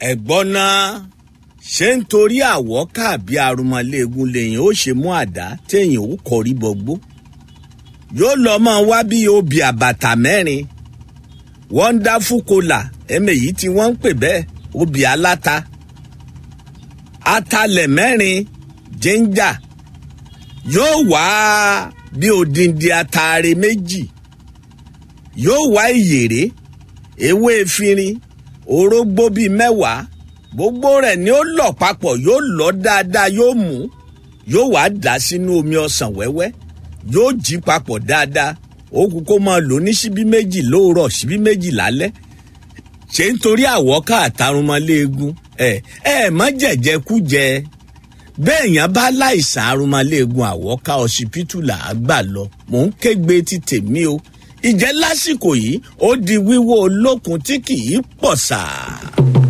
ẹ̀gbọ́n náà ṣé nítorí àwọ̀ká àbí arúmọléegun lèyìn ó ṣe mú àdá téèyàn ó kọrí bọgbó yóò lọ mọ wá bí obì àbàtà mẹ́rin wonderful kola ẹ̀mẹ̀yì tí wọ́n ń pè bẹ́ẹ̀ obì aláta atalẹ̀ mẹ́rin jíńjà yóò wá bí odindi ataare méjì yóò wá ìyèrè ewé efirin orógbó bíi mẹ́wàá gbogbo rẹ̀ ni ó lọ̀ papọ̀ yóò lọ dáadáa yóò mú yóò wá dà sínú omi ọsàn wẹ́wẹ́ yóò jí papọ̀ dáadáa ó kú kó máa lò ní síbí méjì lóòrọ̀ síbí méjì lálẹ́ ṣé nítorí àwọ̀ká àtàrùnmọ́léegun ẹ ẹ má jẹ̀jẹ̀ kú jẹ bẹ́ẹ̀ yẹn bá láìsàn arúmọ́léegun àwọ̀ká ọsibítù là á gbà lọ mò ń kégbe ti tèmi o ìjẹ́ lásìkò yìí ó di wíwó olókun tí kì í pọ̀ sáà.